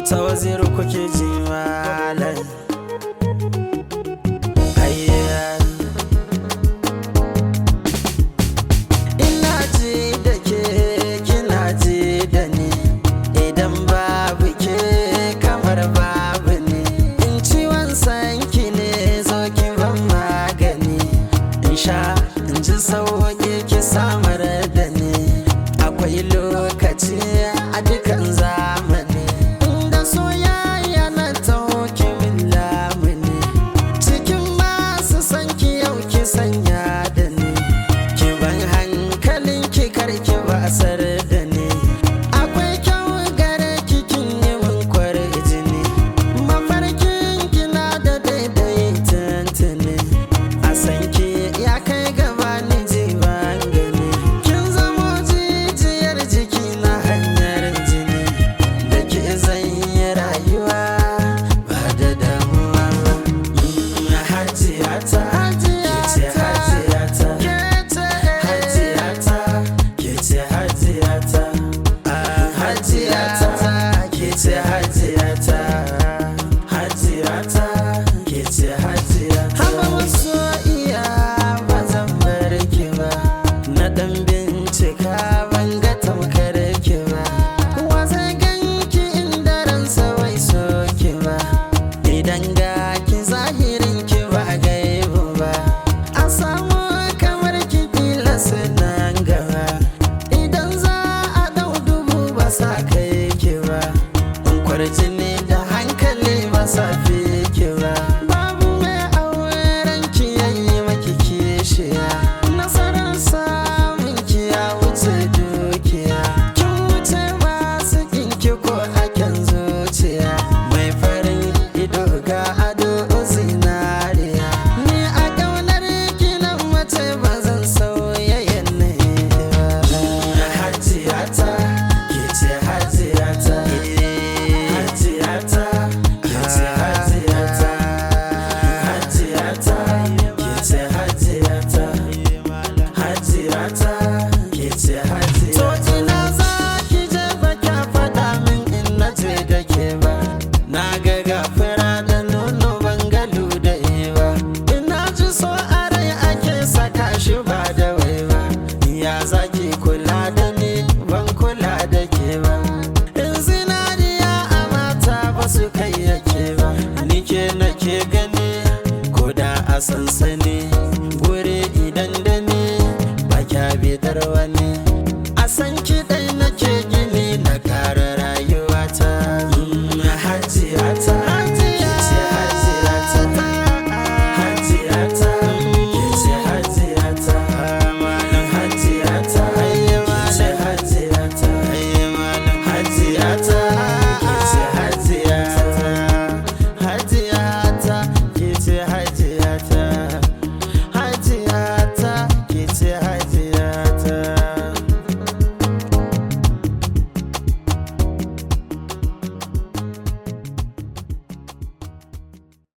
auta waziru kuke ji malam Ayya. ina ji da ke kina ji da ni idan babu ke kamar babu ne in ciwon sanki ne zo ki ban magani in sha in ji sauki ki samar da ni akwai lokaci a dukan zamani inda soyayya na taho ki min lamuni cikin masu san ki yau ki sanya da ni ki ban hankalin ki karki basar da ni akwai kyau gare ki kin yi min kwarjini mafarkin kina da daidai tuntuni a san ki ya kai gaba ni ji ban gani kin zamo jijiyar jiki na hanyar jini da ke zan yi rayuwa ba da damuwa ba Mm, hajiyata ke ce hajiyata hajiyata ke ce hajiyata Ah, hajiyata ke ce hajiyata hajiyata ke ce hajiyata haba wasu iya ba zan bar ki ba na dan bincika ban ga tamkar ki ba wa zai ganki inda ransa bai so ki ba idan ga ki zahirin ki ba gaibu ba a samu kamar ki kila nan gaba idan za a dau dubu ba sa kai ki ba in kwarjini da hankali ba sa fi